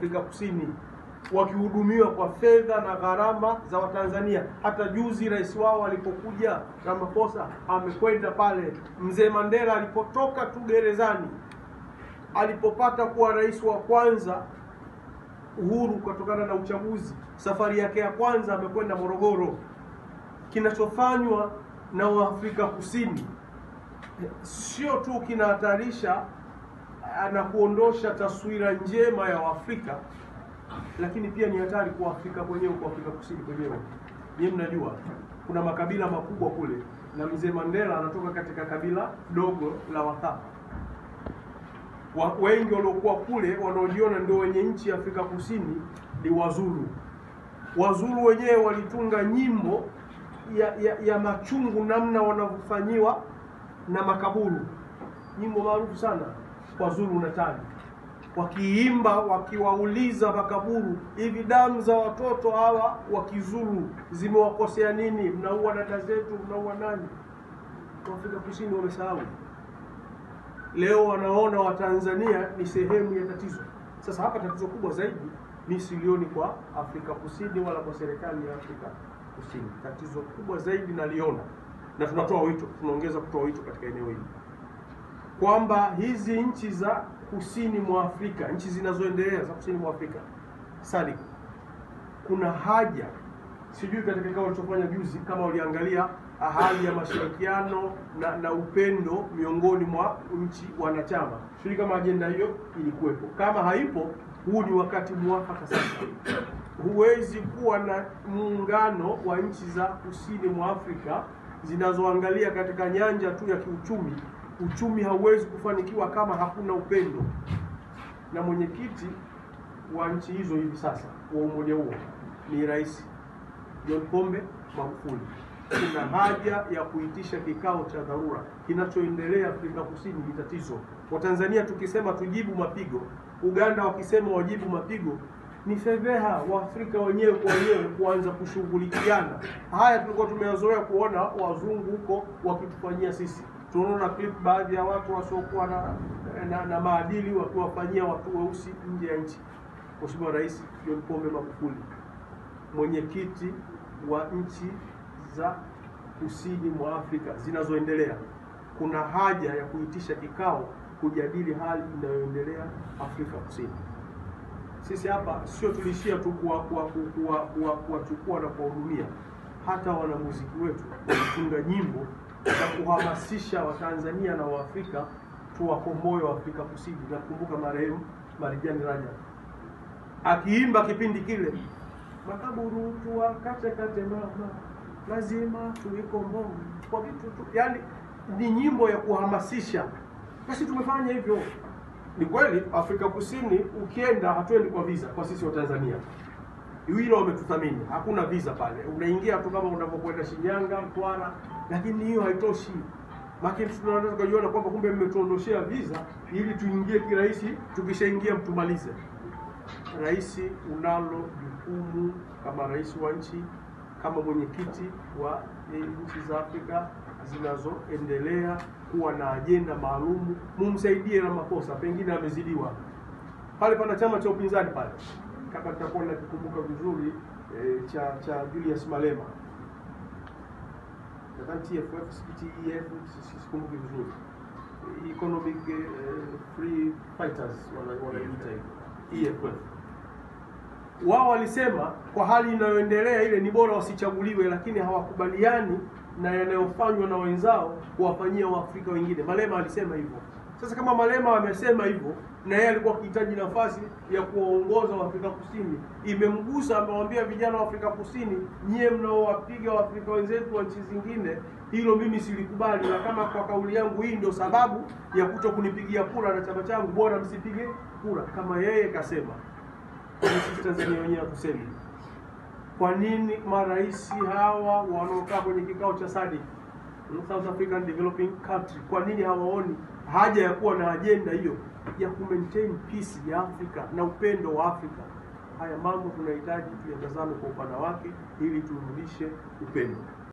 Afrika Kusini wakihudumiwa kwa fedha na gharama za Watanzania. Hata juzi rais wao alipokuja Ramaphosa amekwenda pale. Mzee Mandela alipotoka tu gerezani, alipopata kuwa rais wa kwanza uhuru kutokana na uchaguzi, safari yake ya kwanza amekwenda Morogoro. Kinachofanywa na Waafrika Kusini sio tu kinahatarisha na kuondosha taswira njema ya Waafrika, lakini pia ni hatari kwa Afrika kwenyewe, kwa Afrika Kusini kwenyewe. Nyinyi mnajua kuna makabila makubwa kule, na mzee Mandela anatoka katika kabila dogo la Wathapa. Wa, wengi waliokuwa kule wanaojiona ndio wenye nchi ya Afrika Kusini ni Wazulu. Wazulu wenyewe walitunga nyimbo ya, ya, ya machungu namna wanavyofanyiwa na makaburu, nyimbo maarufu sana kwa Zulu Natali, wakiimba wakiwauliza makaburu, hivi damu za watoto hawa wa Kizulu zimewakosea nini? Mnaua dada zetu, mnaua nani? Afrika Kusini wamesahau. Leo wanaona Watanzania ni sehemu ya tatizo. Sasa hapa tatizo kubwa zaidi mi silioni kwa Afrika Kusini wala kwa serikali ya Afrika Kusini. Tatizo kubwa zaidi naliona, na tunatoa wito, tunaongeza kutoa wito katika eneo hili kwamba hizi nchi za kusini mwa Afrika, nchi zinazoendelea za kusini mwa Afrika SADC, kuna haja, sijui katika kikao walichofanya juzi, kama waliangalia hali ya mashirikiano na, na upendo miongoni mwa nchi wanachama, sijui kama ajenda hiyo ilikuwepo. Kama haipo, huu ni wakati mwafaka sasa. Huwezi kuwa na muungano wa nchi za kusini mwa Afrika zinazoangalia katika nyanja tu ya kiuchumi uchumi hauwezi kufanikiwa kama hakuna upendo. Na mwenyekiti wa nchi hizo hivi sasa wa umoja huo ni Rais John Pombe Magufuli. Kuna haja ya kuitisha kikao cha dharura. Kinachoendelea Afrika Kusini ni tatizo. Watanzania tukisema tujibu mapigo, Uganda wakisema wajibu mapigo, ni fedheha Waafrika wenyewe kwa wenyewe kuanza kushughulikiana. Haya tulikuwa tumeyazoea kuona wazungu huko wakitufanyia sisi tunaona clip baadhi ya watu wasiokuwa na, na, na maadili wakiwafanyia watu weusi nje ya nchi. Mheshimiwa Rais John Pombe Magufuli, mwenyekiti wa nchi za kusini mwa Afrika zinazoendelea, kuna haja ya kuitisha kikao kujadili hali inayoendelea Afrika Kusini. Sisi hapa sio tulishia tu kuwachukua na kuwahudumia, hata wanamuziki wetu walitunga nyimbo za kuhamasisha Watanzania na Waafrika tuwakomboe wa Afrika Kusini. Nakumbuka marehemu Marijani Rajab akiimba kipindi kile, makaburu tuwakate kate mama, lazima tuikomboe kwa vitu tu, yani ni nyimbo ya kuhamasisha. Basi tumefanya hivyo. Ni kweli Afrika Kusini ukienda, hatuendi kwa visa kwa sisi wa Tanzania hilo wametuthamini, hakuna visa pale, unaingia tu kama unavyokwenda Shinyanga, Mtwara, lakini hiyo haitoshi. Lakini tunaweza tukajiona kwamba kumbe mmetuondoshea visa ili tuingie kirahisi, tukishaingia mtumalize. Rais, unalo jukumu kama rais wa nchi, kama mwenyekiti wa nchi za Afrika zinazoendelea kuwa na ajenda maalumu, mumsaidie Ramaphosa, pengine amezidiwa pale. Pana chama cha upinzani pale kama nitakuwa nakikumbuka vizuri e, cha cha Julius Malema nadhani TFF TEF sikumbuki vizuri Economic eh, Free Fighters wanaita hivyo EFF. Wao walisema kwa hali inayoendelea ile ni bora wasichaguliwe, lakini hawakubaliani na yanayofanywa na wenzao kuwafanyia Waafrika wengine. Malema alisema hivyo. Sasa kama Malema amesema hivyo na yeye alikuwa akihitaji nafasi ya kuwaongoza Waafrika Kusini, imemgusa, amewaambia vijana wa Afrika Kusini, nyie mnaowapiga Waafrika wenzetu wa nchi zingine, hilo mimi silikubali, na kama kwa kauli yangu hii ndio sababu ya kuto kunipigia kura na chama changu, bora msipige kura. Kama yeye kasema, sisi Tanzania wenyewe hatusemi. Kwa nini marais hawa wanaokaa kwenye kikao cha SADC South African Developing Country, kwa nini hawaoni haja ya kuwa na ajenda hiyo ya ku maintain peace ya Afrika na upendo wa Afrika? Haya mambo tunahitaji tuyatazame kwa upana wake ili turudishe upendo.